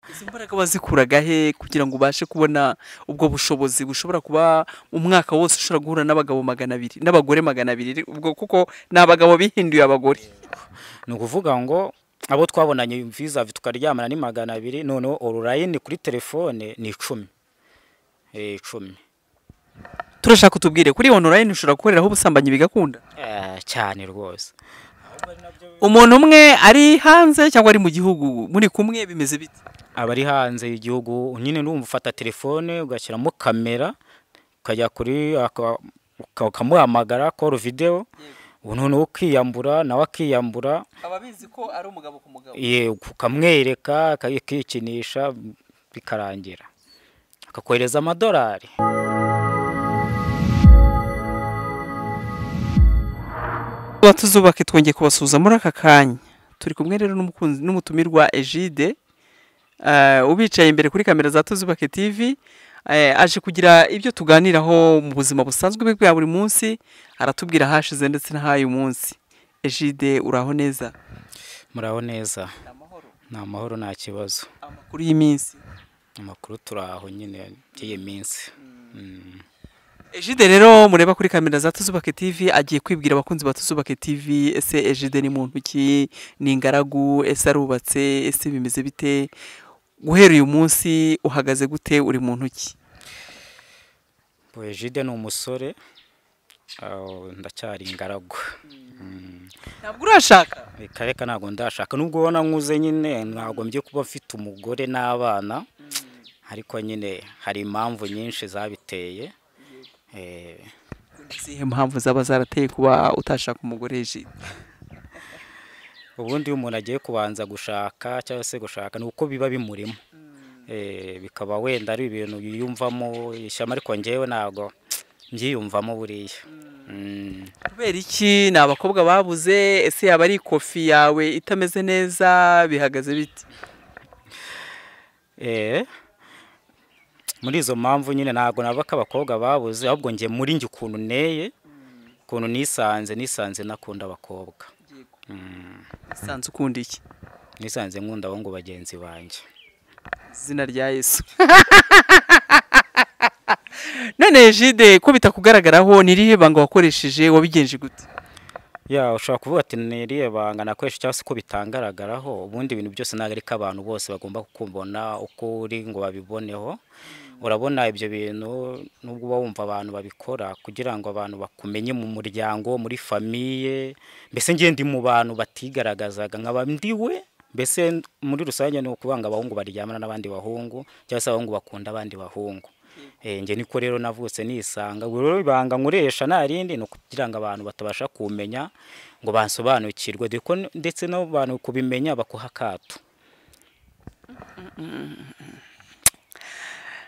izo mbaraga wazikuraga he kugira ngo ubashe kubona ubwo bushobozi bushobora kuba umwaka wose ushobora guhura n'abagabo magana abiri n'abagore magana abiri ubwo kuko ni abagabo bihinduye abagore ni ukuvuga ngo abo twabonanye vizavi tukaryamana ni magana abiri noneho orurayini kuri telefone ni icumi icumi turashaka utubwire kuri onorayini ushobora gukoreraho ubusambanyi bigakunda cyane rwose umuntu umwe ari hanze cyangwa ari mu gihugu muri kumwe bimeze bite abari hanze y'igihugu nyine n'umva ufata telefone ugashyiramo kamera ukajya kuri aka- uka- ukamuhamagara koru videwo noneho ukiyambura nawe akiyambura aba abizi ko ari umugabo ku mugabo ye ukamwereka akikinisha bikarangira akakohereza amadolari tuba tuzubake twongeye kubasuhuza muri aka kanya turi kumwe rero n'umukunzi n'umutumirwa egide ubicaye imbere kuri kamera za tuzubake tivi aje kugira ibyo tuganiraho mu buzima busanzwe bwe bwa buri munsi aratubwira ahashize ndetse n'ah'uyu munsi egide uraho neza muraho neza ni amahoro nta kibazo amakuru y'iminsi amakuru turi aho nyine by'iyi minsi Mm. egide rero mureba kuri kamera za tuzubake tivi agiye kwibwira abakunzi ba tuzubake tivi ese egide ni muntu ki ni ingaragu ese arubatse ese bimeze bite guhera uyu munsi uhagaze gute uri mu ntoki Boyejide ni umusore aho ndacyari ingaragu Mm. ntabwo urashaka reka reka ntabwo ndashaka nubwo ubona nkuze nyine ntabwo mgiye kuba mfite umugore n'abana ariko nyine hari impamvu nyinshi zabiteye Eh, izihe mpamvu zaba zarateye kuba utashaka umugore egide ubundi iyo umuntu agiye kubanza gushaka cyangwa se gushaka ni uko biba bimurimo Eh, bikaba wenda ari ibintu yiyumvamo ishyama ariko ngewe ntabwo mbyiyumvamo buriya Mm. kubera iki ni abakobwa babuze ese yaba ari ikofi yawe itameze neza bihagaze bite Eh, muri izo mpamvu nyine ntabwo naba ko abakobwa babuze ahubwo njye muri njye ukuntu neye ukuntu nisanze nisanze nakunda abakobwa Mm, usanze ukunda iki nisanze nkunda abahungu bagenzi banjye izina rya yesu none jide ko bitakugaragaraho ni irihe banga wakoresheje wabigenje gute ya ushobora kuvuga ati ni iriya banga nakoresha cyangwa se ko bitangaragaraho ubundi ibintu byose ntabwo ari ko abantu bose bagomba kukubona uko uri ngo babiboneho urabona ibyo bintu nubwo uba wumva abantu babikora kugira ngo abantu bakumenye mu muryango muri famiye mbese ngiye ndi mu bantu batigaragazaga nkaba ndiwe mbese muri rusange ni ukuvuga ngo abahungu baryamana n'abandi bahungu cyangwa se abahungu bakunda abandi bahungu Eh, njye niko rero navutse nisanga ubwo rero ibanga nkoresha nta rindi ni ukugira ngo abantu batabasha kumenya ngo bansobanukirwe dore ko n- ndetse n'abantu kubimenya bakuha akato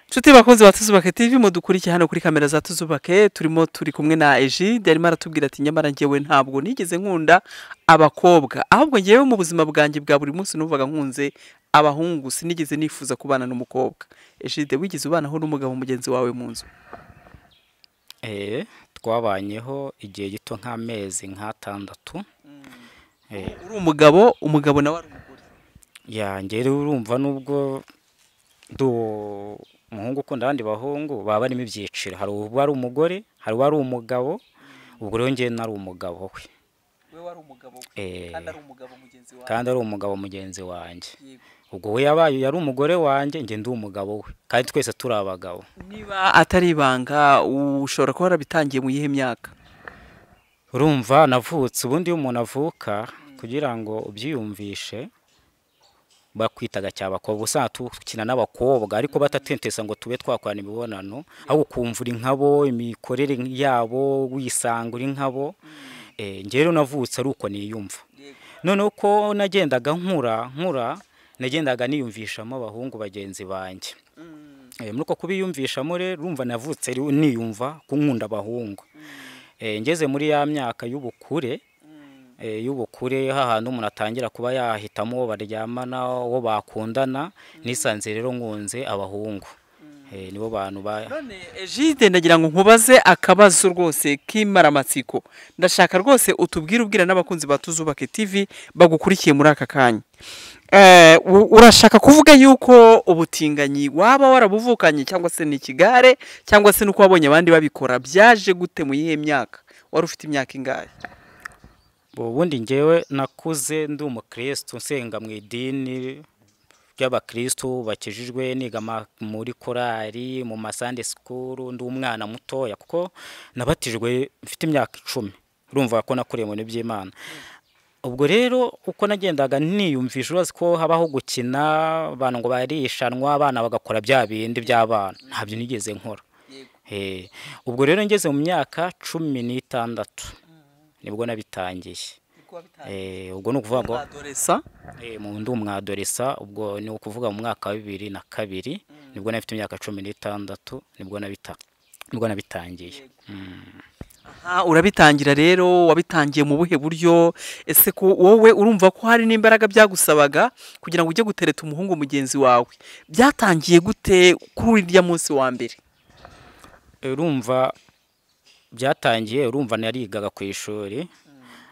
nshuti bakunzi ba tuzubake tv mudukurikiye hano kuri kamera za tuzubake turimo turi kumwe na ejide arimo aratubwira ati nyamara ngewe ntabwo nigeze nkunda abakobwa ahubwo ngewe mu buzima bwanjye bwa buri munsi numvaga nkunze abahungu sinigeze nifuza kubana n'umukobwa ejide wigeze ubanaho n'umugabo mugenzi wawe mu nzu Eh, twabanyeho igihe gito nk'amezi nk'atandatu Eh, uri umugabo umugabo nawe ari umugore yanjye rero urumva nubwo ndi umuhungu ukunda abandi bahungu baba barimo ibyiciro hari uba ari umugore hari uba ari umugabo ubwo rero njyewe nari umugabo we we wari umugabo Eh, umugabo mugenzi wawe kandi ari umugabo mugenzi wanjye ubwo we yabaye yari umugore wanjye njye ndi umugabo we kandi twese turi abagabo niba atari ibanga ushobora kuba warabitangiye mu yihe myaka urumva navutse ubundi iyo umuntu avuka kugira ngo ubyiyumvishe bakwitaga cyaba abakobwa usanga dukina n'abakobwa ariko batatentesa ngo tube twakorana imibonano ahubwo ukumva uri nkabo imikorere yabo wisanga uri nkabo Eh, njye rero navutse ari uko niyumva noneho ko nagendaga nkura nkura nagendaga niyumvishamo abahungu bagenzi banjye Eh, muri uko kubiyumvishamo rero urumva navutse ri- niyumva ko nkunda abahungu Eh, ngeze muri ya myaka y'ubukure eh, y'ubukure hahandi umuntu atangira kuba yahitamo uwo baryamana uwo bakundana nisanze rero nkunze abahungu Eh, nibo bantu ba none egide ndagira ngo nkubaze akabazo rwose k'imaramatsiko ndashaka rwose utubwire ubwira n'abakunzi ba tuzubake tv bagukurikiye muri aka kanya Eh, u- urashaka kuvuga yuko ubutinganyi waba warabuvukanye cyangwa se n'ikigare cyangwa se n'uko wabonye abandi babikora byaje gute mu yihe myaka wari ufite imyaka ingahe ubundi ngewe nakuze ndi umukristo nsenga mu idini ry'abakristo bakijijwe niga ma- muri korali mu masande sikuru ndi umwana mutoya kuko nabatijwe mfite imyaka icumi urumva ko nakuriye mu bintu by'imana ubwo rero uko nagendaga niyumvisha urazi ko habaho gukina abantu ngo barishanwa abana bagakora bya bindi by'abana ntabyo nigeze nkora Eh, ubwo rero ngeze mu myaka cumi n'itandatu nibwo nabitangiye Eh, ubwo ni ukuvuga ngo adoresa eh, mu ndi umwadoresa ubwo ni ukuvuga mu mwaka wa bibiri na kabiri nibwo nafite imyaka cumi n'itandatu nibwo nabita nibwo nabitangiye Aha, urabitangira rero wabitangiye mu buhe buryo ese ko wowe urumva ko hari n'imbaraga byagusabaga kugira ngo ujye gutereta umuhungu mugenzi wawe byatangiye gute kuri uriya munsi wa mbere urumva byatangiye urumva narigaga ku ishuri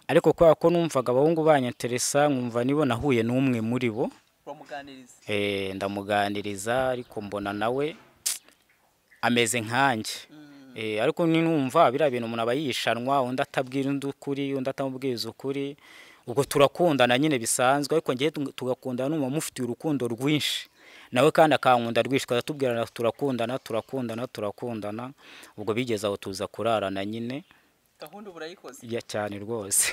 ariko kubera ko numvaga abahungu banyanteresa nkumva nibo nahuye n'umwe muri bo Eh, ndamuganiriza ariko mbona nawe ameze nkanjye Eh, ariko ni numva biriya bintu umuntu aba yishanwa undi atabwira undi ukuri undi atamubwiriza ukuri ubwo turakundana nyine bisanzwe ariko ngewe tug- tugakundana n'umuntu umufitiye urukundo rwinshi nawe kandi akankunda rwinshi tukatubwirana turakundana turakundana turakundana ubwo bigeze aho tuza kurarana nyine gahunda urayikoze ya cyane rwose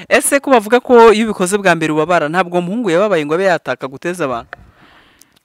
ese ko bavuga ko iyo ubikoze bwa mbere ubabara ntabwo umuhungu yababaye ngo abe yataka guteza abantu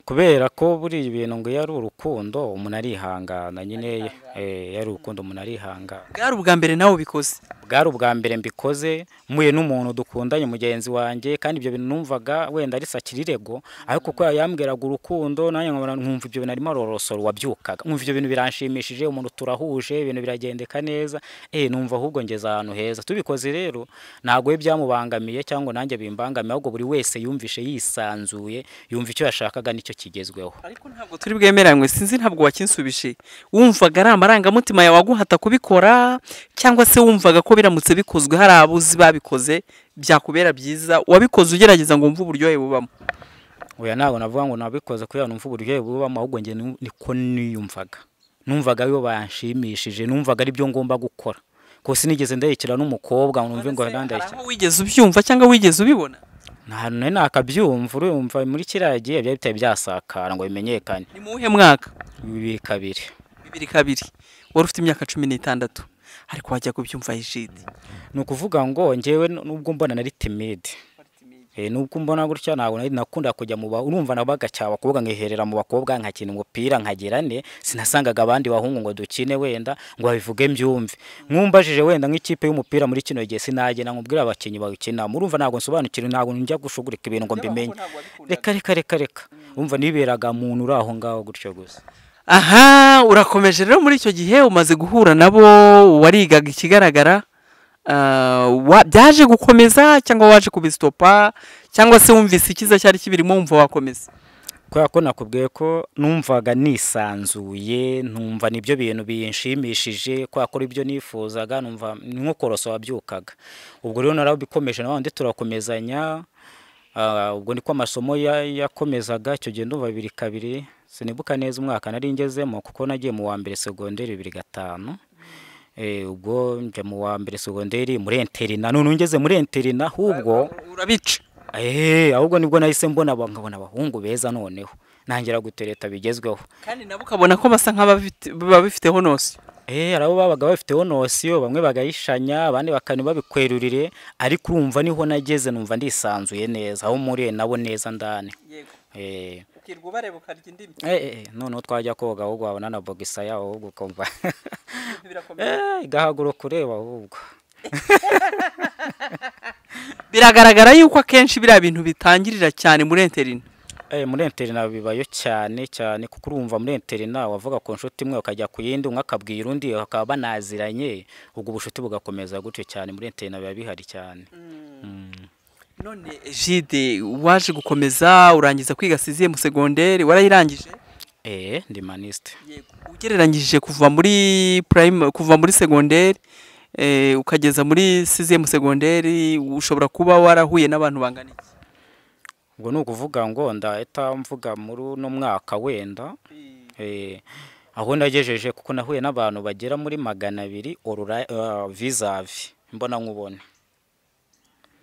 kubera ko buriya ibintu ngo iyo ari urukundo umuntu arihangana nyine eh, iyo ari urukundo umuntu arihangana bwari ubwa mbere nawe ubikoze bwari ubwa mbere mbikoze mpuye n'umuntu dukundanye mugenzi wanjye kandi ibyo bintu numvaga wenda ari sakirirego ariko kuko yambwiraga urukundo nanjye nkabona nkumva ibyo bintu arimo arorosora wabyukaga nkumva ibyo bintu biranshimishije umuntu turahuje ibintu biragendeka neza eh numva ahubwo ngeze ahantu heza tubikoze rero ntabwo we byamubangamiye cyangwa ngo nanjye bimbangamiye ahubwo buri wese yumvishe yisanzuye yumva icyo yashakaga nicyo kigezweho ariko ntabwo turi bwemeranywe sinzi ntabwo wakinsubije wumvaga ari amarangamutima yawe aguhata kubikora cyangwa se wumvaga ko biramutse bikozwe hari abuzi babikoze byakubera byiza wabikoze ugerageza ngo wumve uburyohe bubamo oya ntabwo navuga ngo nabikoze kubera numva uburyohe bubamo ahubwo njye nu- niko niyumvaga numvaga iyo banshimishije numvaga ari byo ngomba gukora ko sinigeze ndayikira n'umukobwa ngo numve ngo hari ndandayikira aho wigeze ubyumva cyangwa wigeze ubibona nta hantu nari nakabyumva urumva muri kiriya gihe byari bitari byasakara ngo bimenyekane ni mu wuhe mwaka bibiri kabiri bibiri kabiri wari ufite imyaka cumi n'itandatu ariko wajya kubyumva ijide ni ukuvuga ngo njyewe n- nubwo mbona nari timide Eh, nubwo mbona gutya ntabwo nari nakunda kujya mu ba urumva nabaga cyaba abakobwa nkiherera mu bakobwa nkakina umupira nkagira ne sinasangaga abandi bahungu ngo dukine wenda ngo babivuge mbyumve nkumbajije wenda nk'ikipe y'umupira muri kino gihe sinagena nkubwira abakinnyi bawukinamo urumva ntabwo nsobanukirwa ntabwo njya gushugurika ibintu ngo mbimenye reka reka reka reka urumva niberaga muntu uri aho ngaho gutyo gusa aha urakomeje rero muri icyo gihe umaze guhura nabo warigaga ikigaragara ah, wa- byaje gukomeza cyangwa waje kubisitopa cyangwa se wumvise icyiza cyari kibirimo wumva wakomeza kubera ko nakubwiye ko numvaga nisanzuye numva nibyo bintu binshimishije kubera ko aribyo nifuzaga numva ni nko korosa wabyukaga ubwo rero narabikomeje nawe ndi turakomezanya ah, ubwo niko amasomo ya- yakomezaga icyo gihe ndumva bibiri kabiri sinibuka neza umwaka nari ngezemo kuko nagiye mu wa mbere segonderi bibiri gatanu Eh, ubwo njya mu wa mbere segonderi muri interina none ngeze muri interina ahubwo urabica Eh, ahubwo nibwo nahise mbona aba- nkabona abahungu beza noneho ntangira gutereta bigezweho kandi nabo ukabona ko basa nk'ababifite- babifiteho nose Eh, hari abo babaga bafiteho nosiyo bamwe bagayishanya abandi bakanu babikwerurire ariko urumva niho nageze numva ndisanzuye neza aho muri nabo neza ndani Eh, ukirwa ubareba ukarya indimi eh, eh, noneho twajya koga ahubwo wabona na bogisa yaho ahubwo ukumva Eh, igahaguruka ureba ahubwo biragaragara yuko akenshi biriya bintu bitangirira cyane muri enterine Eh, muri interina bibayo cyane cyane kuko urumva muri interina wavuga ku nshuti imwe ukajya ku yindi umwe akabwira undi bakaba banaziranye ubwo ubucuti bugakomeza gutyo cyane muri interina biba bihari cyane none egide waje gukomeza urangiza kwiga siziye mu segonderi warayirangije eh ndi manisite Yego. ugereranyije kuva muri prime kuva muri segonderi eh, ukageza muri siziye mu segonderi ushobora kuba warahuye n'abantu bangana iki ubwo ni ukuvuga ngo ndahita mvuga muri uno mwaka wenda eh, aho nagejeje kuko nahuye n'abantu bagera muri magana abiri orura vizavi mbona nkubone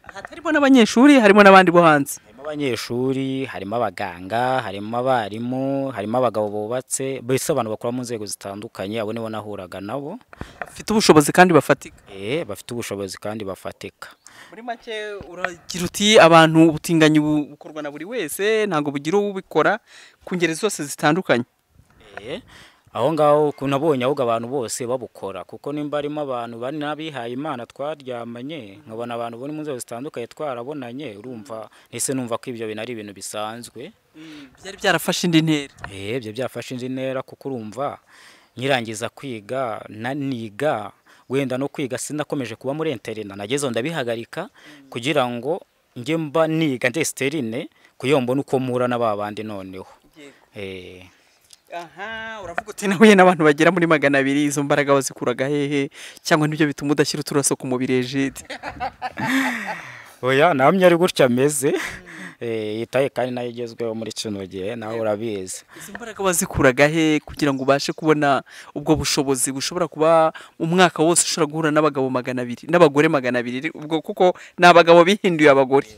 hatarimo n'abanyeshuri harimo n'abandi bo hanze harimo abanyeshuri harimo abaganga harimo abarimu harimo abagabo bubatse mbese abantu bakora mu nzego zitandukanye abo nibo nahuraga nabo bafite ubushobozi kandi bafatika eh, bafite ubushobozi kandi bafatika muri make uragira uti abantu ubutinganyi bu- bukorwa na buri wese ntabwo bugira ubikora ku ngeri zose zitandukanye Eh, aho ngaho ukuntu nabonye ahubwo abantu bose babukora kuko nimba harimo abantu bari n'abihaye imana twaryamanye nkabona abantu bo mu nzego zitandukanye twarabonanye urumva ese numva ko ibyo bintu ari ibintu bisanzwe byari byarafashe indi ntera eh ibyo byafashe indi ntera kuko urumva nyirangiza kwiga naniga wenda no kwiga sinakomeje kuba muri interina nageze aho ndabihagarika kugira ngo njye mba niga nde sterine kugira ngo mbone uko mpura na ba bandi noneho eh aha uravuga uti nahuye n'abantu bagera muri magana abiri izo mbaraga wazikuraga hehe cyangwa n'ibyo bituma udashyira uturaso ku mubiri ejide oya namwe ari gutya ameze Eh, yitaye kandi nayo igezweho muri kino gihe nawe urabizi izo mbaraga wazikuraga he kugira ngo ubashe kubona ubwo bushobozi bushobora kuba umwaka wose ushobora guhura n'abagabo magana abiri n'abagore magana abiri ubwo kuko ni abagabo bihinduye abagore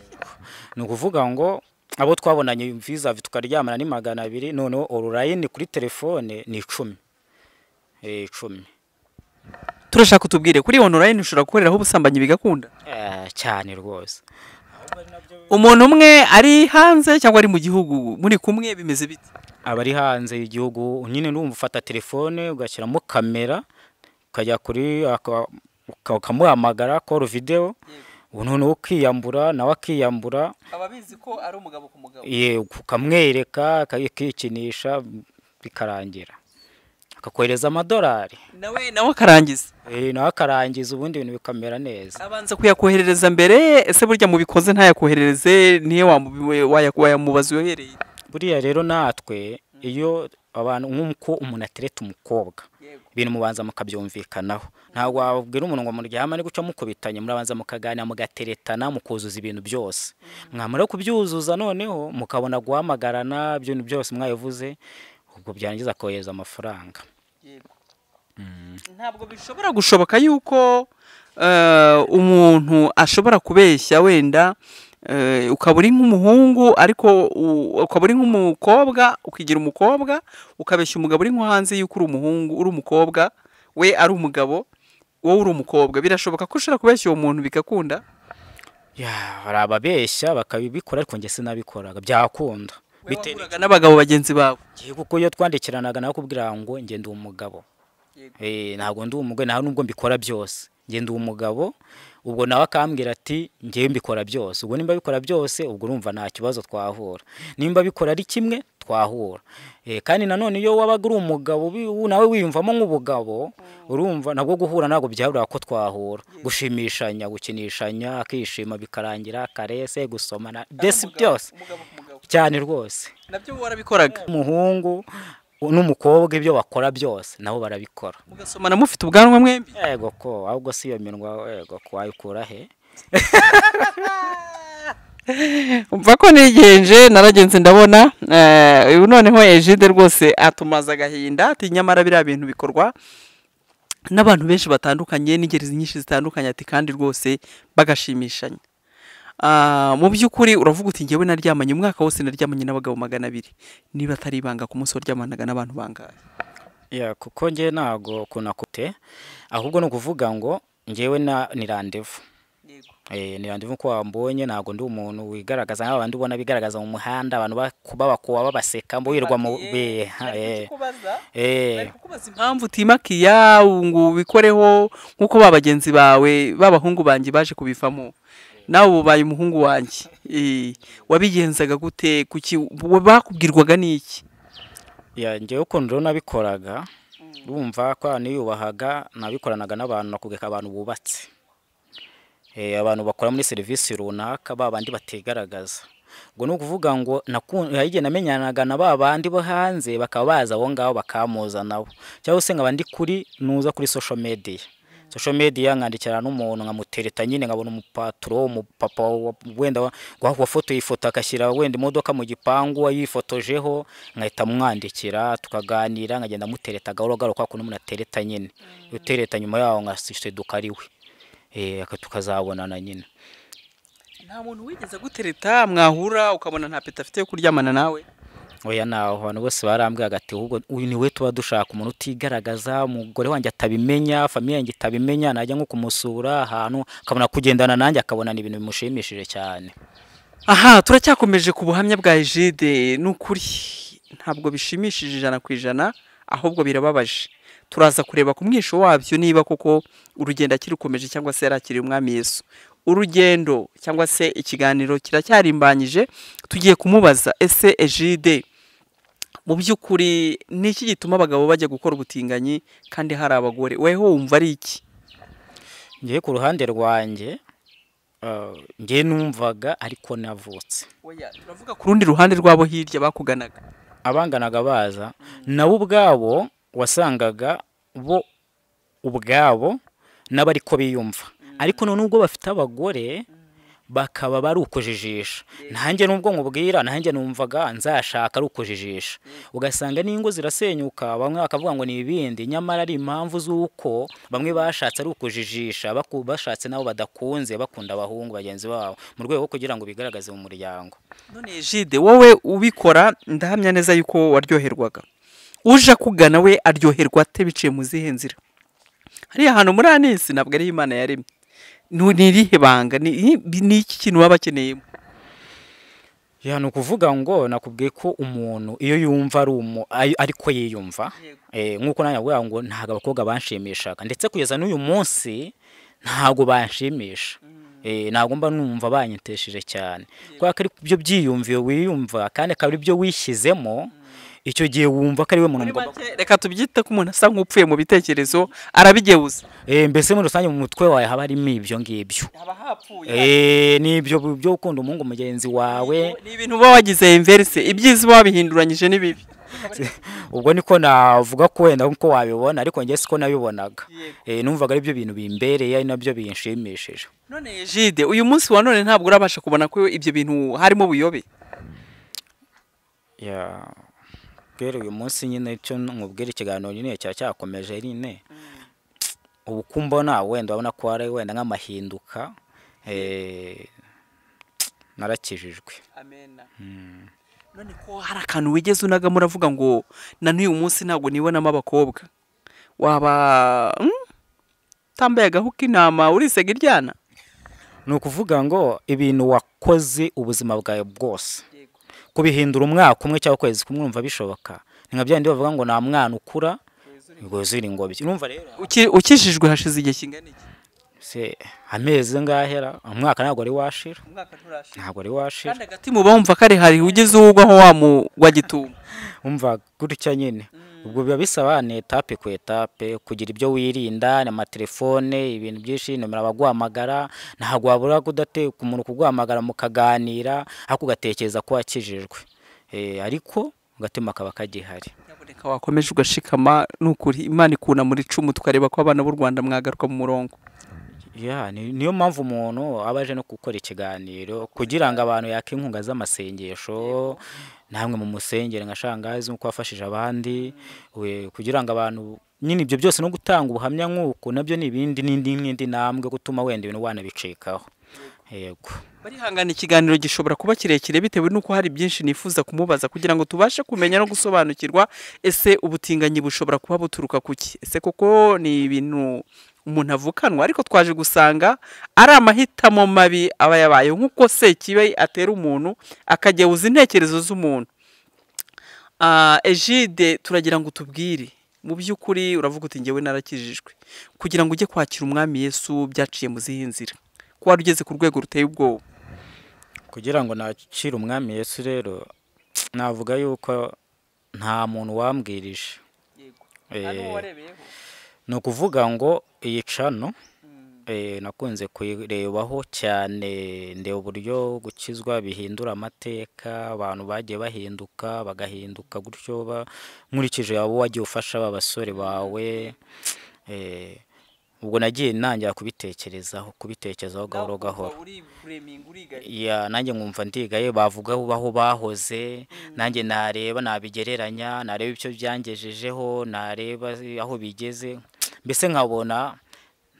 ni ukuvuga ngo abo twabonanye vizavi tukaryamana ni magana abiri noneho orurayini kuri telefone ni icumi Eh, icumi turashaka utubwire kuri onorayini ushobora gukoreraho ubusambanyi bigakunda Eh, cyane rwose umuntu umwe ari hanze cyangwa ari mu gihugu muri kumwe bimeze bite abari hanze y'igihugu nyine n'umva ufata telefone ugashyiramo kamera ukajya kuri aka- uka- ukamuhamagara koru videwo ubu noneho ukiyambura nawe akiyambura aba abizi ko ari umugabo ku mugabo ye ukamwereka akikinisha bikarangira akakohereza amadolari nawe nawe akarangiza Eh, nawe akarangiza ubundi ibintu bikamera neza abanza kuyakoherereza mbere ese burya mubikoze ntayakoherereze niyo wamubi- waya- wayamubaza uyohereye buriya rero natwe iyo abantu nk'uko umuntu atereta umukobwa ibintu mubanza mukabyumvikanaho ntabwo wabwira umuntu ngo muryama ni guca mukubitanye murabanza mukaganira mugateretana mukuzuza ibintu byose mwamara kubyuzuza noneho mukabona guhamagarana ibintu byose mwabivuze ubwo byarangiza kohereza amafaranga ntabwo bishobora gushoboka yuko eh, umuntu ashobora kubeshya wenda eh, ukaba uri nk'umuhungu ariko u- ukaba uri nk'umukobwa ukigira umukobwa ukabeshya umugabo uri nko hanze yuko uri umuhungu uri umukobwa we ari umugabo wowe uri umukobwa birashoboka ko ushobora kubeshya uwo muntu bigakunda ya hari ababeshya bakabikora ariko njye sinabikoraga byakunda bitewe bitewe n'abagabo bagenzi bawe Njye kuko iyo twandikiranaga nakubwira ngo njye ndi umugabo Yego. Eh, ntabwo ndi umugore nta nubwo mbikora byose njye ndi umugabo ubwo nawe akambwira ati njyewe mbikora byose ubwo nimba bikora byose ubwo urumva nta kibazo twahura nimba bikora ari kimwe twahura Eh, kandi nanone iyo wabaga uri umugabo ubi- u- nawe wiyumvamo nk'ubugabo urumva nabwo guhura ntabwo byabura ko twahura gushimishanya gukinishanya akishima bikarangira karese gusomana mbese byose cyane rwose nabyo warabikoraga umuhungu n'umukobwa ibyo bakora byose nabo barabikora mugasomana mufite ubwanwa mwembi yego ko ahubwo si iyo minwa yego ko wayikura he umva ko nigenje naragenze ndabona eh, ubu noneho ejide rwose atumaza agahinda ati nyamara biriya bintu bikorwa n'abantu benshi batandukanye n'ingeri nyinshi zitandukanye ati kandi rwose bagashimishanya Ah, mu by'ukuri uravuga uti njyewe naryamanye umwaka wose naryamanye n'abagabo magana abiri niba atari ibanga ku munsi waryamanaga n'abantu bangahe ya kuko njye ntago kunakute ahubwo ni ukuvuga ngo ngewe na ni randevu Eh, ni randevu ko wambonye ntabwo ndi umuntu wigaragaza nk'abandi ubona bigaragaza mu muhanda abantu baku- babakuba babaseka mbo wirirwa mu Batiye, eh, bari eh, kukubaza, eh. bari kukubaza impamvu utimakiya ngo ubikoreho nk'uko ba bagenzi bawe b'abahungu banjye baje kubivamo nawe ubu ubaye umuhungu wanjye Eh, wabigenzaga gute kuki wa- bakubwirwaga n'iki ya njyewe ukuntu rero nabikoraga urumva ko abantu niyubahaga nabikoranaga n'abantu nakugeka abantu bubatse Eh, abantu bakora muri serivisi runaka ba bandi bategaragaza ubwo ni ukuvuga ngo naku- hari igihe namenyanaga na ba bandi bo hanze bakaba baza aho ngaho bakamuza nabo cyangwa se nkaba ndi kuri nuza kuri social media social media nkandikira n'umuntu nkamutereta nyine nkabona umupaturo umupapa wa- wenda wa- wa- wafotoye ifoto agashyira wenda imodoka mu gipangu ayifotojeho nkahita mwandikira tukaganira nkagenda mutereta gahoro gahoro kwa kuntu umuntu atereta nyine utereta nyuma yaho nkasiduka ari we Eh, aka- tukazabonana nyine nta muntu wigeze agutereta mwahura ukabona nta peta afite yo kuryamana nawe oya naho abantu bose barambwira agati ahubwo uyu ni we tuba dushaka umuntu utigaragaza umugore wanjye atabimenya famiye yanjye itabimenya najya nko kumusura ahantu akabona kugendana nanjye akabona ni ibintu bimushimishije cyane aha turacyakomeje ku buhamya bwa ejide ni ukuri ntabwo bishimishije ijana ku ijana ahubwo birababaje turaza kureba ku mwisho wabyo niba koko urugendo akirukomeje cyangwa se yarakiriye umwami yesu urugendo cyangwa se ikiganiro kiracyarimbanyije tugiye kumubaza ese ejide mu by'ukuri ni iki gituma abagabo bajya gukora ubutinganyi kandi hari abagore weho wumva ari iki ngewe ku ruhande rwanjye eh, ngewe numvaga ariko navutse Oya, turavuga ku rundi ruhande rwabo hirya bakuganaga abanganaga baza nabo ubwabo wasangaga bo ubwabo n'abari ko biyumva ariko none ubwo bafite abagore bakaba bari ukujijisha nanjye nubwo nkubwira nanjye numvaga nzashaka ari ukujijisha ugasanga n'ingo zirasenyuka bamwe bakavuga ngo ni ibindi nyamara ari impamvu z'uko bamwe bashatse ari ukujijisha baku- bashatse nabo badakunze bakunda abahungu bagenzi babo mu rwego rwo kugira ngo bigaragaze mu muryango none jide wowe ubikora ndahamya neza yuko waryoherwaga uje akugana we aryoherwa ate biciye mu zihe nzira hariya hantu muri anisi ntabwo ariho imana yaremye Nu- ni irihe banga ni ni- ni iki kintu waba akeneyemo Ya ni ukuvuga ngo nakubwiye ko umuntu iyo yumva ari umu ay- ariko yiyumva eh, nk'uko nanjye nakubwira ngo ntabwo abakobwa banshimishaga ndetse kugeza n'uyu munsi ntabwo banshimisha Eh, ntabwo mba numva banyitesheje cyane kubera ko ari byo byiyumviye wiyumva kandi akaba ari byo wishyizemo icyo gihe wumva ko ari we muntu muri mugomba make reka tubyite ko umuntu asa nk'upfuye mu bitekerezo arabigeuza Eh, mbese muri rusange mu mutwe wawe haba harimo ibyo ngibyo haba hapfuye Eh, n'ibyo byo gukunda umuhungu mugenzi wawe ni ibintu uba wagize inverse ibyiza uba wabihinduranyije n'ibibi ubwo niko navuga ko wenda nkuko wabibona ariko njye siko nabibonaga Yego. Eh, numvaga ari byo bintu bimbereye ari nabyo binshimishije none jide uyu munsi wa none ntabwo urabasha kubona ko ibyo bintu harimo buyobe Ya, rero uyu munsi nyine cyo nkubwira ikiganiro nyine cya cyakomeje nyine ubu ko mbona wenda urabona ko hari wenda nk'amahinduka eh, narakijijwe amena none ko hari akantu wigeze unagamo uravuga ngo na n'uyu munsi ntabwo nibonamo abakobwa waba mm, utambaye agahu k'intama urisega iryana ni ukuvuga ngo ibintu wakoze ubuzima bwawe bwose kubihindura umwaka umwe cyangwa ukwezi kumwe urumva bishoboka ni nka byandi bavuga ngo nta mwana ukura ngo zuri ingobyi urumva rero Uki- ukijijwe hashize igihe kingana iki se amezi ngahera umwaka ntabwo ari washira umwaka nturashira ntabwo ari washira kandi agati mu bawumva kare hari ugeze uwugwaho wamugwa gitumo umva gutya nyine ubwo biba bisaba ni etape ku etape kugira ibyo wirinda ni amatelefone ibintu byinshi nomero abaguhamagara ntabwo wabura kudate ku muntu kuguhamagara mukaganira ariko ugatekereza ko wakijijwe Eh, ariko agatima kaba kagihari nyaboneka wakomeje ugashikama ni ukuri imana ikunamura icumu tukareba ko abana b'u rwanda mwagaruka mu murongo Ya, ni- niyo mpamvu umuntu aba aje no gukora ikiganiro kugira ngo abantu yake inkunga z'amasengesho namwe mu musengere nka shangazi nk'uko wafashije abandi we- kugira ngo abantu nyine ibyo byose no gutanga ubuhamya nk'uko nabyo ni ibindi n'indi n'indi ntambwe gutuma wenda ibintu wanabicikaho yego barihangana ikiganiro gishobora kuba kirekire bitewe n'uko hari byinshi nifuza kumubaza kugira ngo tubashe kumenya no gusobanukirwa ese ubutinganyi bushobora kuba buturuka ku ki ese koko ni ibintu umuntu avukanwa ariko twaje gusanga ari amahitamo mabi aba yabaye nk'uko sekibe atera umuntu akageuza intekerezo z'umuntu Ah, ejide turagira ngo tubwire mu by'ukuri uravuga uti ngewe narakijijwe kugira ngo ujye kwakira umwami yesu byaciye mu zihe nzira ko wari ugeze ku rwego ruteye ubwoba kugira ngo nakire umwami yesu rero navuga yuko nta muntu wambwirije Eh, ni ukuvuga ngo iyi cano Mm. eh, nakunze kuyirebaho cyane ndeba uburyo gukizwa bihindura amateka abantu bagiye bahinduka bagahinduka gutyo ba- nkurikije abo wagiye ufasha ba basore bawe eh, ubwo nagiye nangira kubitekerezaho kubitekerezaho gahoro gahoro ya nanjye nkumva ndigaye bavuga aho bahoze nanjye nareba nabigereranya nareba ibyo byangejejeho nareba aho bigeze mbese nkabona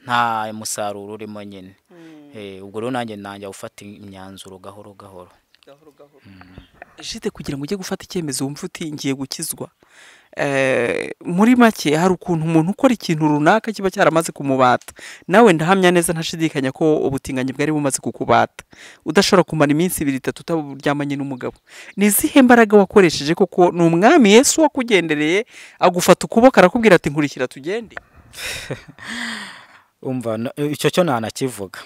nta musaruro urimo nyine Eh, ubwo rero nanjye nanjye gufata imyanzuro gahoro gahoro jide kugira ngo ujye gufata icyemezo wumva uti ngiye gukizwa Eh, muri make hari ukuntu umuntu ukora ikintu runaka kiba cyaramaze kumubata nawe ndahamya neza ntashidikanya ko ubutinganyi bwari bumaze kukubata udashobora kumara iminsi ibiri itatu utaryamanye n'umugabo ni izihe mbaraga wakoresheje koko ni umwami yesu wakugendereye agufata ukuboko arakubwira ati nkurikira tugende umva na- icyo cyo ntanakivuga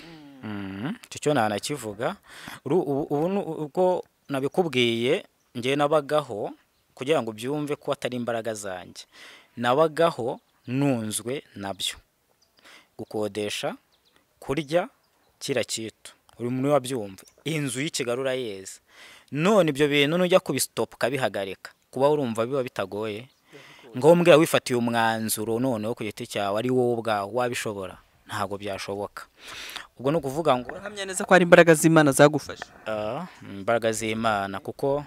Mhm, icyo cyo ntanakivuga Uru- ubu- ubu ni ubwo nabikubwiye ngewe nabagaho kugira ngo ubyumve ko atari imbaraga zanjye nabagaho nunzwe nabyo gukodesha kurya kira kitu buri muntu wabyumva inzu y'ikigarura yeze none ibyo bintu nujya kubisitopa ukabihagarika kuba urumva biba bitagoye ngombwa wifatiye umwanzuro noneho ku giti cyawe ari wowe ubwawe wabishobora ntabwo byashoboka ubwo ni ukuvuga ngo urahamya neza ko hari imbaraga z'imana zagufasha ah, imbaraga z'imana kuko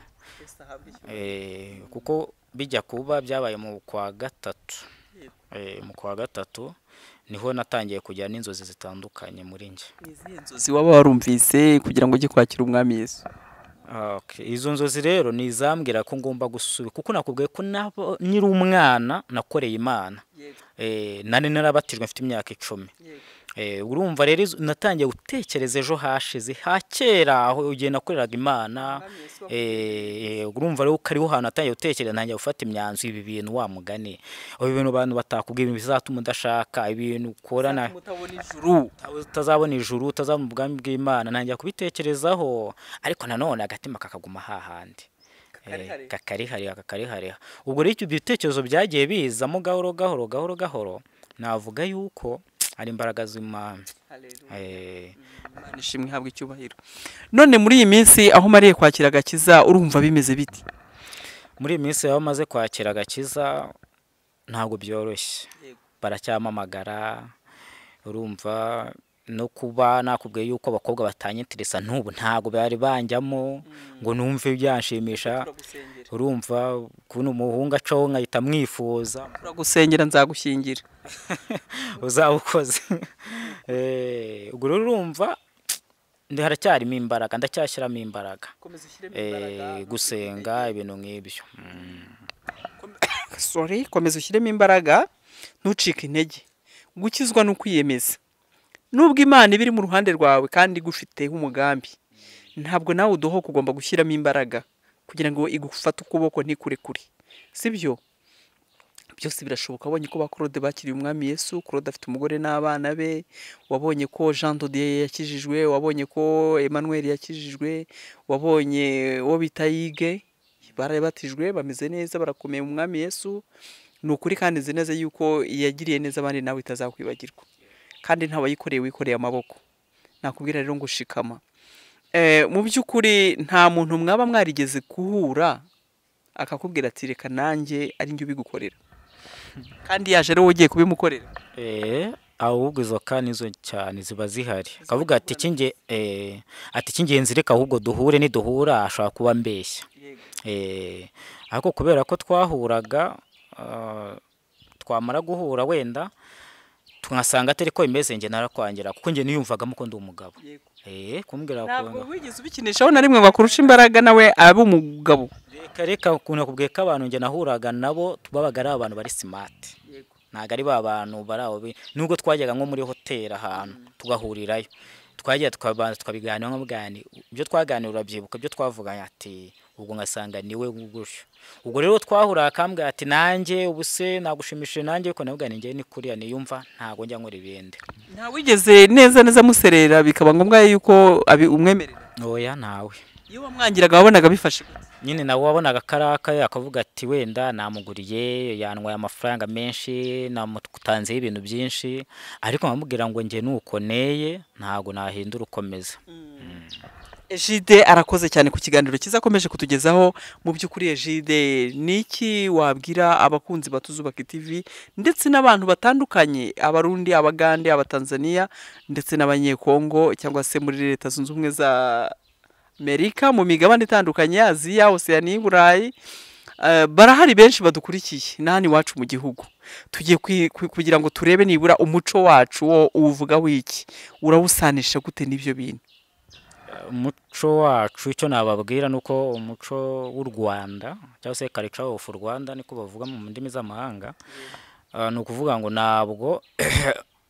eh, kuko bijya kuba byabaye mu kwa gatatu Eh, mu kwa gatatu niho natangiye kugira n'inzozi zitandukanye muri njye ni izihe nzozi waba warumvise kugira ngo ujye kwakira umwami yesu Ah, okay. izo nzozi rero ni izambwira ko ngomba gusubira kuko nakubwiye ko nabo- nkiri umwana nakoreye imana Eh, nari narabatijwe mfite imyaka icumi Eh, urumva rero izo- natangiye gutekereza ejo hashize ha kera aho igihe nakoreraga imana Eh, eh, urumva rero ko ariho hantu natangiye gutekereza ntangiye gufata imyanzuro ibi bintu wa mugani ibi bintu abantu batakubwira ibintu bizatuma udashaka ibintu ukora na utabona ijuru utazabona ijuru utazabona ubwami bw'imana ntangira kubitekerezaho ariko nanone agatima kakaguma hahandi Kakarihariha. Eh, kakarihariha kakarihariha ubwo rero ibyo bitekerezo byagiye bizamo gahoro gahoro gahoro gahoro navuga yuko ari imbaraga z'imana Eh, Imana ishimwe ihabwa icyubahiro none muri iyi minsi aho mariye kwakira agakiza urumva bimeze biti muri iyi minsi baba bamaze kwakira agakiza ntabwo byoroshye Yego. baracyamamagara urumva no kuba nakubwiye yuko abakobwa batanyitirisa n'ubu ntabwo bari banjyamo ngo numve byanshimisha turagusengera urumva kubona umuhungu acaho nkahita mwifuza turagusengera nzagushyingira uzaba ukoze Eh, ubwo rero urumva ndi- haracyarimo imbaraga ndacyashyiramo imbaraga komeza ushyiremo Eh, gusenga ibintu nk'ibyo Mm. sorry komeza ushyiremo imbaraga ntucike intege gukizwa ni ukwiyemeza nubwo imana iba iri mu ruhande rwawe kandi igufiteho umugambi ntabwo nawe udohoka ugomba gushyiramo imbaraga kugira ngo igufate ukuboko ntikurekure sibyo byose birashoboka wabonye ko ba claude bakiriye umwami yesu claude afite umugore n'abana be wabonye ko jean dodier yakijijwe wabonye ko emmanuel yakijijwe wabonye uwo bita yige barabatijwe bameze neza barakomeye mu mwami yesu ni ukuri kandi nzi neza yuko yagiriye neza abandi nawe itazakwibagirwa kandi nta wayikoreye wikoreye amaboko nakubwira rero ngo shikama Eh, mu by'ukuri nta muntu mwaba mwarigeze guhura akakubwira ati reka nanjye ari njye ubigukorera kandi yaje ari wowe ugiye kubimukorera Eh, ahubwo izo ka nizo cyane ziba zihari akavuga ati "Icy'inge- eh, ati icy'ingenzi reka ahubwo duhure niduhura ashobora kuba mbeshya Eh, ariko kubera ko twahuraga ah, twamara guhura wenda twasanga atari ko bimeze njye narakwangira kuko njye niyumvagamo ko ndi umugabo Eh, kumbwira ntabwo ukuntu- wigeze ubikinishaho na rimwe ngo akurushe imbaraga nawe abe umugabo reka reka ukuntu nakubwiye ko abantu njye nahuraga nabo babaga ari abantu bari simati ntabwo ari ba bantu bari aho bi- nubwo twajyaga nko muri hoteli ahantu tugahurirayo twajya tukaba- tukabiganira nko bwani ibyo twaganira urabyibuka ibyo twavuganye ati ubwo ngasanga niwe gutyo ubwo rero twahura akambwira ati nanjye ubuse nagushimishije nanjye ariko nabwo ninjye ni kuriya niyumva ntabwo njya nkora ibindi nta wigeze neza neza muserera bikaba ngombwa yuko abi- umwemerera ntoya ntawe iyo wamwangiraga wabonaga bifashe gute? nyine nawe wabonaga akaraka akavuga ati wenda namuguriye yanwaye amafaranga menshi namutanzeho ibintu byinshi ariko nkamubwira ngo njye nuko neye ntabwo nahindura ukomeza ejide arakoze cyane ku kiganiro cyiza akomeje kutugezaho mu by'ukuri ejide ni iki wabwira abakunzi ba tuzubake TV ndetse n'abantu batandukanye abarundi abagande abatanzaniya ndetse n'abanyekongo cyangwa se muri leta zunze ubumwe za amerika mu migabane itandukanye aziya osiyani y'iburayi Eh, barahari benshi badukurikiye na hano iwacu mu gihugu tugiye kwi- kwi- kugira ngo turebe nibura umuco wacu wo uwuvuga w'iki urawusanisha gute n'ibyo bintu umuco wacu icyo nababwira ni uko umuco w'u rwanda cyangwa se karica ofu rwanda niko bavuga mu ndimi z'amahanga Ah, ni ukuvuga ngo ntabwo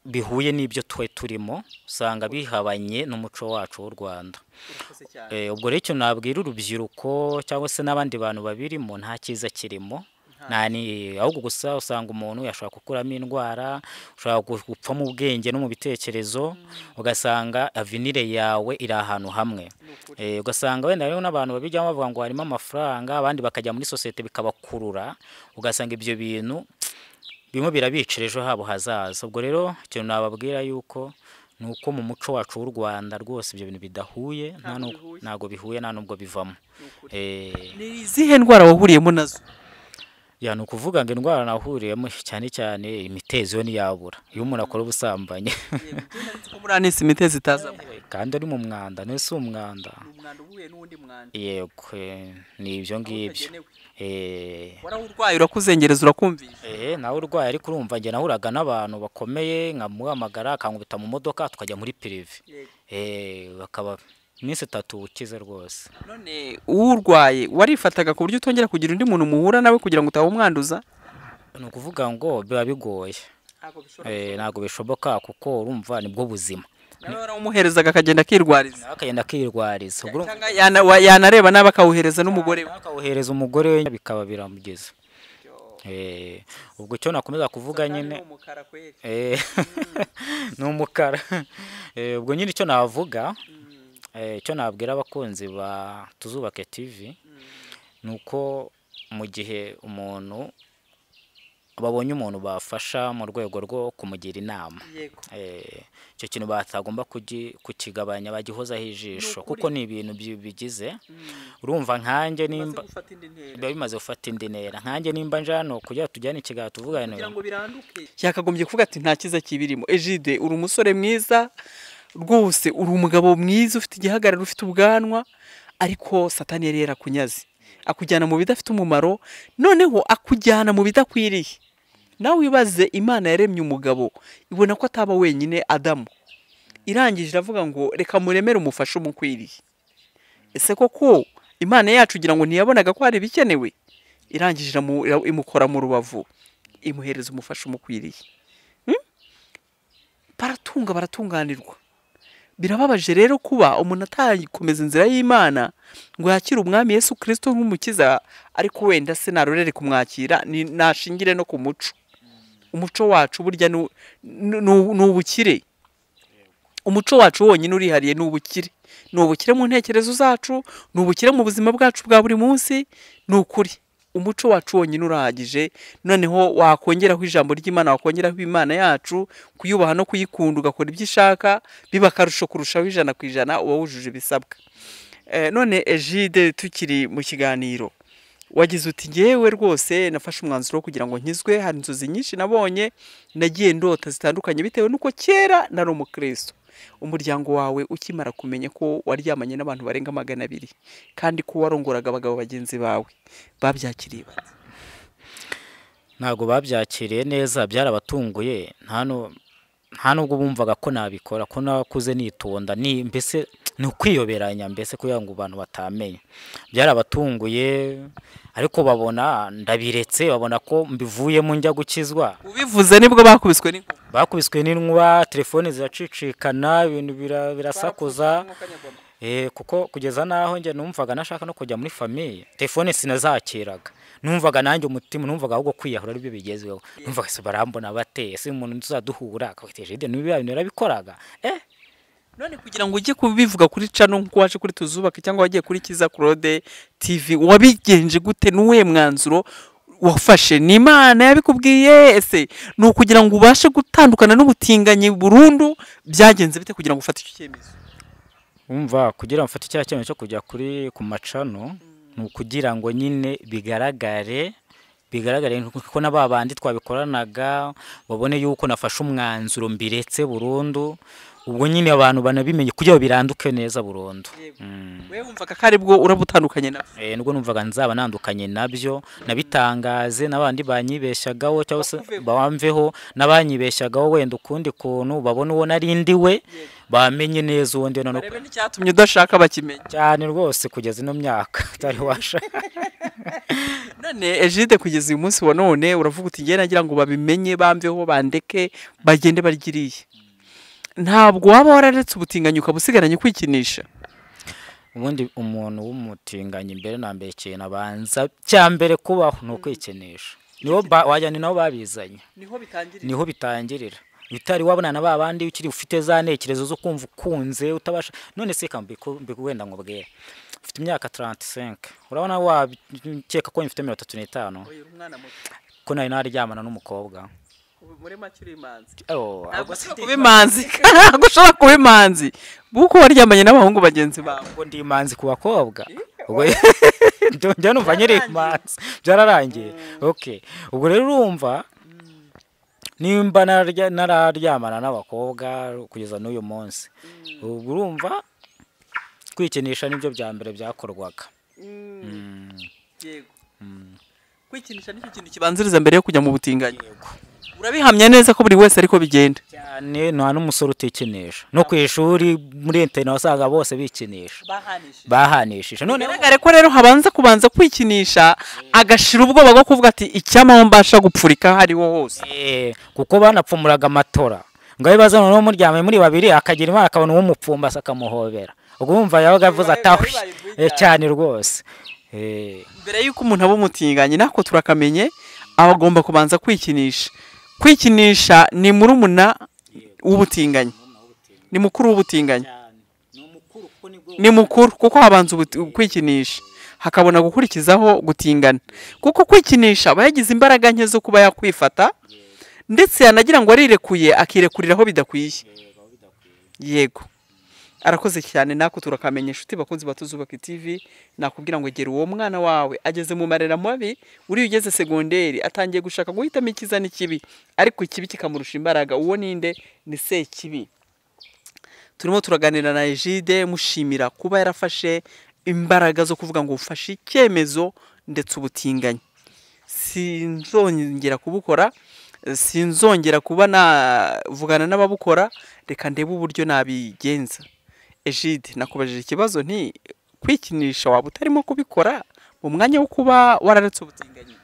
bihuye n'ibyo twe turimo usanga bihabanye n'umuco wacu w'u rwanda Eh, ubwo rero icyo nabwira urubyiruko cyangwa se n'abandi bantu babirimo nta cyiza kirimo nta ni ahubwo gusa usanga umuntu yashobora gukuramo indwara ushobora gu- gupfa mu bwenge no mu bitekerezo ugasanga avenire yawe iri ahantu hamwe Eh, ugasanga wenda hariho n'abantu babijyamo bavuga ngo harimo amafaranga abandi bakajya muri sosiyete bikabakurura ugasanga ibyo bintu bimwe birabicira ejo habo hazaza ubwo rero ikintu nababwira yuko ni uko mu muco wacu w'u rwanda rwose ibyo bintu bidahuye nta Ntabwo n'ubwo- bihuye. ntabwo bihuye nta n'ubwo bivamo Eh, ni izihe ndwara wahuriyemo nazo ya ni ukuvuga ngo indwara nahuriyemo cyane cyane imitezo yo ntiyabura iyo umuntu akora ubusambanyi ko muri anisi imitezi itazamo kandi ari mu mwanda niwe si umwanda umwanda uhuye n'undi mwanda yego eh, ni ibyo ngibyo Eh, warawurwaye urakuzengereza urakumvisha Eh, nawe urwaye ariko urumva njye nahuraga n'abantu bakomeye nkamuhamagara akankubita mu modoka tukajya muri pirive eh, bakaba iminsi itatu ukize rwose none uwurwaye warifataga ku buryo utongera kugira undi muntu muhura nawe kugira ngo utawumwanduza ni ukuvuga ngo biba bigoye eh, ntabwo bishoboka kuko urumva nibwo buzima nawe warawumuherezaga akagenda akirwariza nawe akagenda akirwariza ubwo urumva- cyangwa yana- wa- yanareba nabi akawuhereza n'umugore we akawuhereza umugore we bikaba biramugeza Eh, ubwo icyo nakomeza kuvuga nyine Eh, ni umukara Eh, ubwo nyine icyo navuga eh, icyo nabwira abakunzi ba tuzubake tv ni uko mu gihe umuntu babonye umuntu bafasha mu rwego rwo kumugira inama Eh, icyo kintu batagomba kugi- kukigabanya bagihozaho ijisho kuko ni ibintu bi- bigize urumva nkanjye nimba biba bimaze gufata indi ntera nkanjye nimba nje hano kugira ngo tujyane ikiganiro tuvugane yakagombye kuvuga ati nta cyiza kibirimo ejide uri umusore mwiza rwose uri umugabo mwiza ufite igihagararo ufite ubwanwa ariko satani yari yarakunyaze akujyana mu bidafite umumaro noneho akujyana mu bidakwiriye nawe wibaze imana yaremye umugabo ibona ko ataba wenyine adamu irangije iravuga ngo reka muremere umufashe umukwiriye ese koko imana yacu ugira ngo ntiyabonaga ko hari ibikenewe irangije iramu- ira- imukora mu rubavu imuhereza umufasha umukwiriye Hmm? baratunga baratunganirwa birababaje rero kuba umuntu atakomeza inzira y'imana ngo yakire umwami yesu kirisito nk'umukiza ariko wenda se narorere kumwakira ni- nashingire no ku muco umuco wacu burya ni u- ni- ni- ni ubukire umuco wacu wonyine urihariye ni ubukire ni ubukire mu ntekerezo zacu ni ubukire mu buzima bwacu bwa buri munsi ni ukuri umuco wacu wonyine urahagije noneho wakongeraho ijambo ry'imana wakongeraho imana yacu kuyubaha no kuyikunda ugakora ibyo ishaka biba akarusho kurushaho ijana ku ijana uba wujuje ibisabwa Eh, none ejide tukiri mu kiganiro wagize uti ngewe rwose nafashe umwanzuro wo kugira ngo nkizwe hari inzozi nyinshi nabonye nagiye ndota zitandukanye bitewe n'uko kera nari umukristo umuryango wawe ukimara kumenya ko waryamanye n'abantu barenga magana abiri kandi ko warongoraga abagabo bagenzi bawe babyakiriye bate? ntabwo babyakiriye neza byarabatunguye nta nu- nta nubwo bumvaga ko nabikora ko nakuze nitonda ni mbese ni ukwiyoberanya mbese kugira ngo abantu batamenya byarabatunguye ariko babona ndabiretse babona ko mbivuyemo njya gukizwa ubivuze nibwo bakubiswe n'inkuba bakubiswe n'inkuba telefoni ziracicikana ibintu bira- birasakuza Eh, kuko kugeza n'aho njye numvaga nashaka no kujya muri famiye telefone sinazakiraga numvaga nanjye umutima numvaga ahubwo kwiyahura aribyo bigezweho numvaga se barambona bate ese umuntu tuzaduhura akabateje ide niba ibintu yarabikoraga eh none kugira ngo ujye kubivuga kuri cano nk'uko waje kuri tuzubake cyangwa wagiye kuri kiza claude tv wabigenje gute n'uwuhe mwanzuro wafashe ni imana yabikubwiye ese ni ukugira ngo ubashe gutandukana n'ubutinganyi burundu byagenze bite kugira ngo ufate icyo cyemezo wumva kugira ngo ufate icya cyemezo cyo kujya kuri ku macano ni ukugira ngo nyine bigaragare bigaragare ko na ba bandi twabikoranaga babone yuko nafashe umwanzuro mbiretse burundu ubwo nyine abantu banabimenye kugira ngo biranduke neza burundu Mm. we wumvaga ko aribwo urabutandukanye nawe Eh, nubwo numvaga nzaba nandukanye nabyo nabitangaze n'abandi banyibeshyagaho cyangwa se bamveho n'abanyibeshyagaho wenda ukundi kuntu babone uwo nari ndi we bamenye neza uwo ndi we noneho barebe n'icyatumye udashaka bakimenya cyane rwose kugeza ino myaka utari washaka none ejide kugeza uyu munsi wa none uravuga uti ngena nagira ngo babimenye bamveho bandeke bagende barigiriye ntabwo waba wararetse ubutinganyi ukabusigaranye kwikinisha ubundi umuntu w'umutinganyi mbere na mbere ikintu abanza cya mbere kubaho ni ukwikinisha nibo ba- wagira ngo ni nabo babizanye niho bitangirira niho bitangirira utari wabona na ba bandi ukiri ufite za ntekerezo zo kumva ukunze utabasha none se ka mbiku- mbiku- wenda ngo bwere ufite imyaka 35 urabona wakeka ko mfite mirongo itatu n'itanu uyu mwana muto ko nari naryamana n'umukobwa muri make uri imanzi Oh, ntabwo ahubwo ushobora sindi kuba imanzi ntabwo ushobora kuba imanzi kuko waryamanye n'abahungu bagenzi bawe ngo ndi imanzi ku bakobwa ubwo njya numva nyiri imanzi byararangiye okay ubwo rero urumva nimba nararya- nararyamana n'abakobwa kugeza n'uyu munsi ubwo urumva kwikinisha nibyo bya mbere byakorwaga yego kwikinisha nicyo kintu kibanziriza mbere yo kujya mu butinganyi yego urabihamya neza ko buri wese ariko bigenda cyane nta n'umusore utikinisha no ku ishuri muri interineti wasanga bose bikinisha bahanishije bahanishije noneho bigaragare ko rero habanza kubanza kwikinisha agashira ubwoba bwo kuvuga ati icyamaho mbasha gupfurika aho ariho hose Eh, kuko banapfumuraga amatora ngo abe baza noneho muryamye muri babiri akagira imana akabona uw'umupfumbase akamuhobera ubwo wumva yabaga avuze Bibaye- atawe bibaye bwiza. Eh, cyane rwose Eh, mbere y'uko umuntu aba umutinganyi nako turakamenye aba agomba kubanza kwikinisha kwikinisha ni murumuna w'ubutinganyi ni mukuru w'ubutinganyi ni mukuru kuko habanza ubuti- kwikinisha hakabona gukurikizaho gutingana kuko kwikinisha aba yagize imbaraga nke zo kuba yakwifata ndetse yanagira ngo arirekuye akirekuriraho bidakwiye yego arakoze cyane nako turakamenya inshuti bakunzi batuzubaka tv nakubwira ngo gera uwo mwana wawe ageze mu marera mabi uriya ugeze segonderi atangiye gushaka guhitamo icyiza n'ikibi ariko ikibi kikamurusha imbaraga uwo ninde ni sekibi turimo turaganira na Egide mushimira kuba yarafashe imbaraga zo kuvuga ngo ufashe icyemezo ndetse ubutinganyi sinzongera kubukora eh, sinzongera kuba navugana n'ababukora reka ndebe uburyo nabigenza Egide nakubajije ikibazo nti kwikinisha waba utarimo kubikora mu mwanya wo kuba wararetse ubutinganyi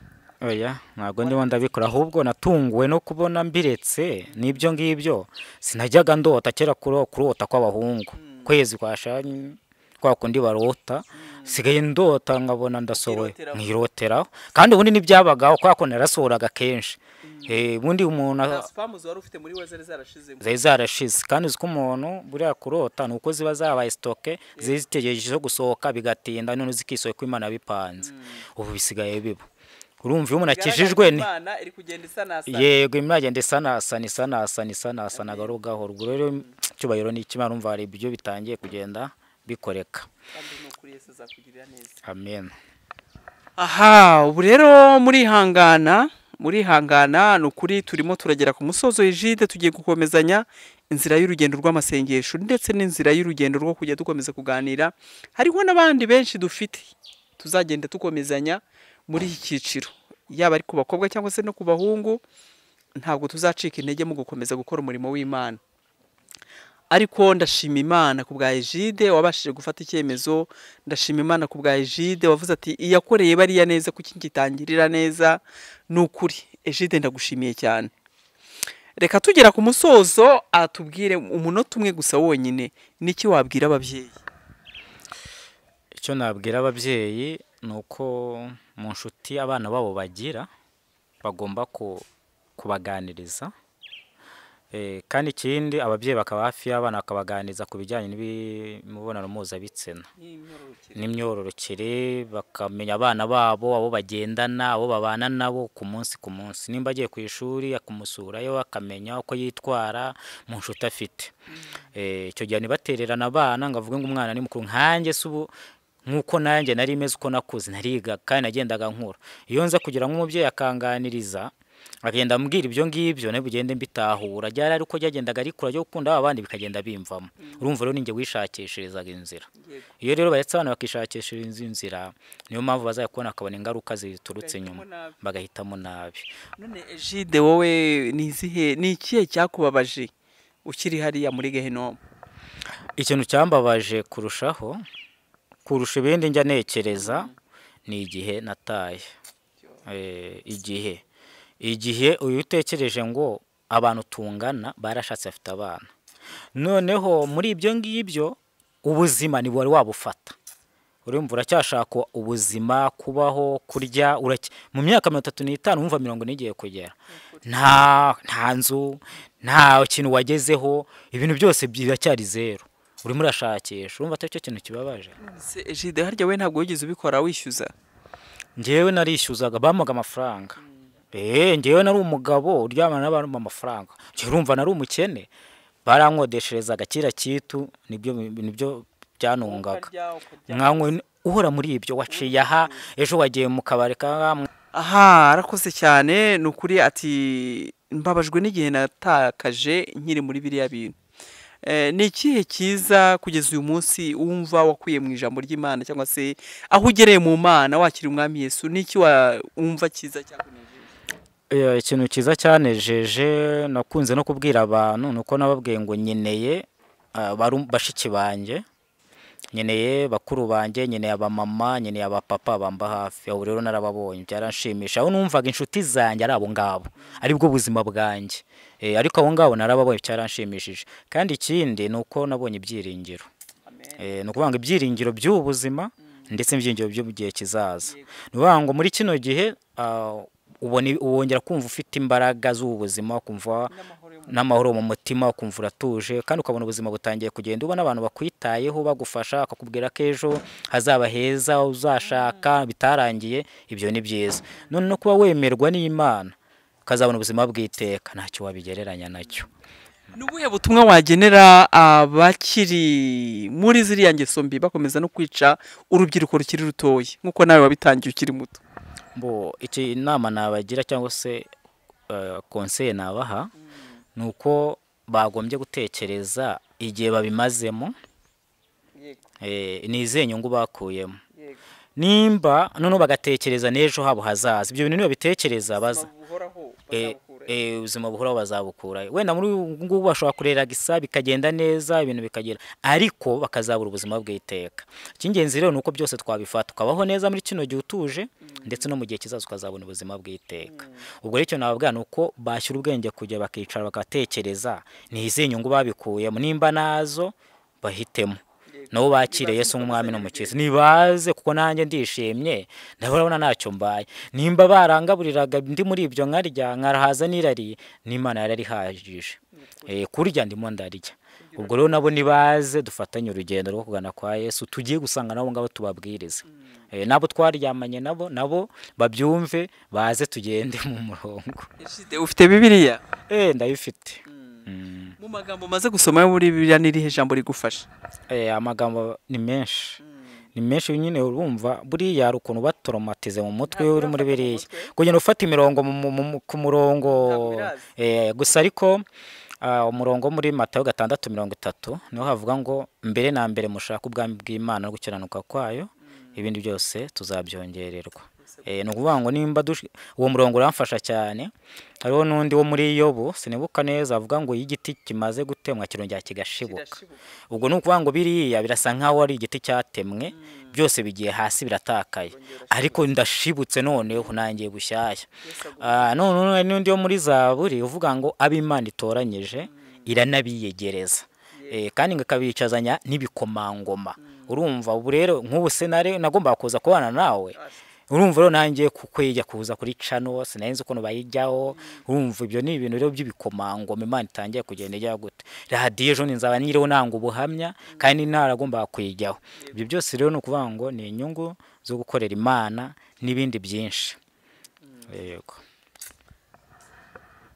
oya ntabwo ndimo ndabikora ahubwo natunguwe no kubona mbiretse n'ibyo ngibyo sinajyaga ndota kera kuro- kurota kw'abahungu kwezi kwashanye kwa kundi barota sigaye ndota nkabona ndasohoye Nkiroteraho. nkiroteraho kandi ubundi ntibyabagaho kubera ko narasohoraga kenshi Eh, ubundi umuntu a- sipamuzi wari ufite muri we zari zarashizemo zari zarashize kandi uzi ko umuntu buriya kurota ni uko ziba zabaye sitoke zari zitegereje zo gusohoka bigatinda none zikisohoka ko imana bipanze ubu bisigaye biba urumva iyo umuntu akijijwe ni imana iri kugenda isanasana yego imyagenda isanasana isanasana isanasana gahoro gahoro ubwo rero icyubahiro ni ikimana urumva hari ibyo bitangiye kugenda bikoreka kandi ni ukuri yesu azakugirira neza amen aha ubu rero murihangana murihangana ni ukuri turimo turagera ku musozo w'ijide tugiye gukomezanya inzira y'urugendo rw'amasengesho ndetse n'inzira y'urugendo rwo kujya dukomeza kuganira hariho n'abandi benshi dufite tuzagenda dukomezanya muri iki cyiciro yaba ari ku bakobwa cyangwa se no ku bahungu ntabwo tuzacika intege mu gukomeza gukora umurimo w'imana ariko ndashima imana ku bwa ejide wabashije gufata icyemezo ndashima imana ku bwa ejide wavuze ati iyakoreye bariya neza kuki ngitangirira neza ni ukuri ejide ndagushimiye cyane reka tugera ku musozo atubwire umunota umwe gusa wonyine niki wabwira ababyeyi icyo nabwira ababyeyi ni uko mu nshuti abana babo bagira bagomba ku- kubaganiriza Eh, kandi ikindi ababyeyi bakaba hafi y'abana bakabaganiriza ku bijyanye n'imibonano mpuzabitsina n'imyororokere bakamenya abana babo abo bagendana abo babana nabo ku munsi ku munsi nimba agiye ku ishuri akamusurayo akamenya uko yitwara mu nshuti afite Eh, icyo gihe ntibatererane abana ngo avuge ngo umwana ni mukuru nkanjye se ubu nk'uko nanjye nari meze uko nakuze nariga kandi nagendaga nkura iyo nza kugira ngo umubyeyi akanganiriza agenda ambwira ibyo ngibyo nawe bugende mbitahura ryari ariko ryagendaga rikura ryo gukunda abandi bikagenda bimvamo urumva rero ninjye wishakishirizaga inzira iyo rero baretse abana bakishakishira izi nzira niyo mpamvu bazajya kubona bakabona ingaruka ziturutse inyuma bagahitamo nabi none ejide wowe ni izihe ni ikihe cyakubabaje ukiri hariya muri gehinomu ikintu cyambabaje kurushaho kurusha ibindi njya ntekereza ni igihe nataye Eh, igihe igihe uyu utekereje ngo abantu tungana barashatse bafite abana noneho muri ibyo ngibyo ubuzima ni wari wabufata urumva uracyashaka ubuzima kubaho kurya urake mu myaka mirongo itatu n'itanu wumva mirongo ine igiye kugera nta nta nzu nta kintu wagezeho ibintu byose biracyari zeru urimo urashakisha urumva atari cyo kintu kibabaje Se ejide harya we ntabwo wigeze ubikora wishyuza njyewe narishyuzaga bamuga amafaranga eee njyewe nari umugabo uryamana n'abantu mu mafaranga njyewe urumva nari umukene barankodesherezaga kira kitu nibyo nibyo byanungaga mwankwe uhora muri ibyo waciye aha ejo wagiye mu kabari ka aha arakoze cyane ni ukuri ati mbabajwe n'igihe natakaje nkiri muri biriya bintu Eh, ni ikihe cyiza kugeza uyu munsi wumva wakuye mu ijambo ry'imana cyangwa se aho ugereye mu mana wakira umwami yesu ni iki wa- wumva cyiza cyakunejeje Eh, ikintu cyiza cyanejeje nakunze no kubwira abantu ni uko nababwiye ngo nyeneye ah, baru- bashiki banjye nyeneye bakuru banjye nyeneye abamama nyeneye abapapa bamba hafi aho rero narababonye byaranshimisha aho numvaga inshuti zanjye ari abo ngabo aribwo buzima bwanjye Eh, ariko abo ngabo narababonye byaranshimishije kandi ikindi ni uko nabonye ibyiringiro Eh, ni ukuvuga ngo ibyiringiro by'ubu buzima ndetse n'ibyiringiro byo mu gihe kizaza ni ukuvuga ngo muri kino gihe ah, ubona wongera kumva ufite imbaraga z'ubu buzima kumva n'amahoro mu mutima ukumva uratuje kandi ukabona ubuzima butangiye kugenda ubona abantu bakwitayeho bagufasha bakakubwira ko ejo hazaba heza uzashaka bitarangiye ibyo ni byiza none no kuba wemerwa n'imana ukazabona ubuzima bw'iteka ntacyo wabigereranya nacyo ni ubuhe butumwa wagenera abakiri muri ziriya ngeso mbi bakomeza no kwica urubyiruko rukiri rutoya nk'uko nawe wabitangiye ukiri muto mbo iki inama nabagira cyangwa se eh, konseye nabaha ni uko bagombye gutekereza igihe babimazemo eh, ni izihe nyungu bakuyemo nimba noneho bagatekereza n'ejo habo hazaza ibyo bintu nibabitekereza baza eh, eh, ubuzima buhoraho bazabukura wenda muri ubu ngubu bashobora kurera gisa bikagenda neza ibintu bikagera ariko bakazabura ubuzima bw'iteka icy'ingenzi rero ni uko byose twabifata ukabaho neza muri kino gihe utuje ndetse no mu gihe kizaza ukazabona ubuzima bw'iteka ubwo rero icyo nababwira ni uko bashyira ubwenge kujya bakicara bagatekereza ni izihe nyungu babikuyemo nimba nazo bahitemo nabo bakire Yesu nk'umwami n'umukiza nibaze kuko nanjye ndishimye ndabona ntacyo mbaye nimba barangaburiraga ndi muri ibyo nkarya nkarahaza n'irari n'imana yararihagije Eh, kurya ndimo ndarya ubwo rero nabo nibaze dufatanye urugendo rwo kugana kwa Yesu tugiye gusanga nabo ngabo tubabwirize Eh, nabo twaryamanye nabo nabo babyumve baze tugende mu murongo ufite bibiriya eh ndabifite mu magambo umaze gusoma yo muri bibiriya ni irihe jambo rigufasha Eh, amagambo ni menshi ni menshi nyine urumva buriya hari ukuntu batoromatize mu mutwe iyo uri muri biriya kugenda ufata imirongo mu- mu- mu- ku murongo Ntabwo biraza. eh, gusa ariko ah, umurongo wo muri matayo gatandatu mirongo itatu niho havuga ngo mbere na mbere mushake ubwami bw'imana no gukiranuka kwayo ibindi byose tuzabyongererwa Eh, ni ukuvuga ngo nimba dush- uwo murongo uramfasha cyane hariho n'undi wo muri yobu sinibuka neza avuga ngo iyo igiti kimaze gutemwa kirongera kigashibuka ubwo ni ukuvuga ngo biriya birasa nk'aho ari igiti cyatemwe byose bigiye hasi biratakaye ariko ndashibutse noneho nangiye gushyashya Ah, none hari n'undi wo muri zaburi uvuga ngo abo imana itoranyije iranabiyegereza Eh, kandi ngo ikabicazanya n'ibikomangoma urumva ubu rero nk'ubu senare nagombaga kuza kubana nawe urumva rero nanjye kukwejya kuza kuri cano sinari nzi ukuntu bayijyaho urumva ibyo ni ibintu rero by'ibikomangoma imana itangiye kugenda ijyaho gute radiyo ejo ni nzaba nyiriho nanga ubuhamya kandi ntaragomba kuyijyaho ibyo byose rero ni ukuvuga ngo ni inyungu zo gukorera imana n'ibindi byinshi yego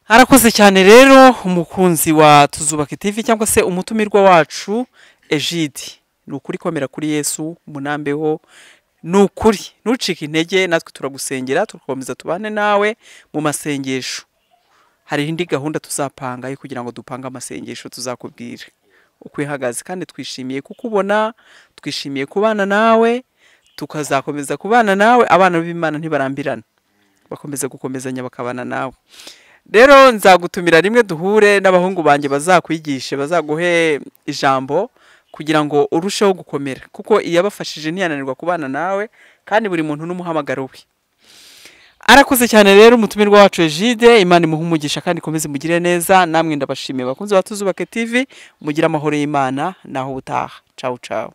harakoze cyane rero umukunzi wa tuzubake TV cyangwa se umutumirwa wacu Egide ni ukuri komera kuri yesu munambeho ni ukuri ntucike intege natwe turagusengera tugakomeza tubane nawe mu masengesho hari indi gahunda tuzapanga yo kugira ngo dupange amasengesho tuzakubwira uko ihagaze kandi twishimiye kukubona twishimiye kubana nawe tukazakomeza kubana nawe abana b'imana ntibarambirana bakomeza gukomezanya bakabana nawe rero nzagutumira rimwe duhure n'abahungu banjye bazakwigishe bazaguhe ijambo kugira ngo urusheho gukomera kuko iyabafashije ntiyananirwa kubana nawe kandi buri muntu n'umuhamagaro we arakoze cyane rero umutumirwa wacu Egide imana imuha umugisha kandi ikomeze imugire neza namwe ndabashimiye bakunze batuzubake TV mugire amahoro y'imana naho ubutaha cawu cawu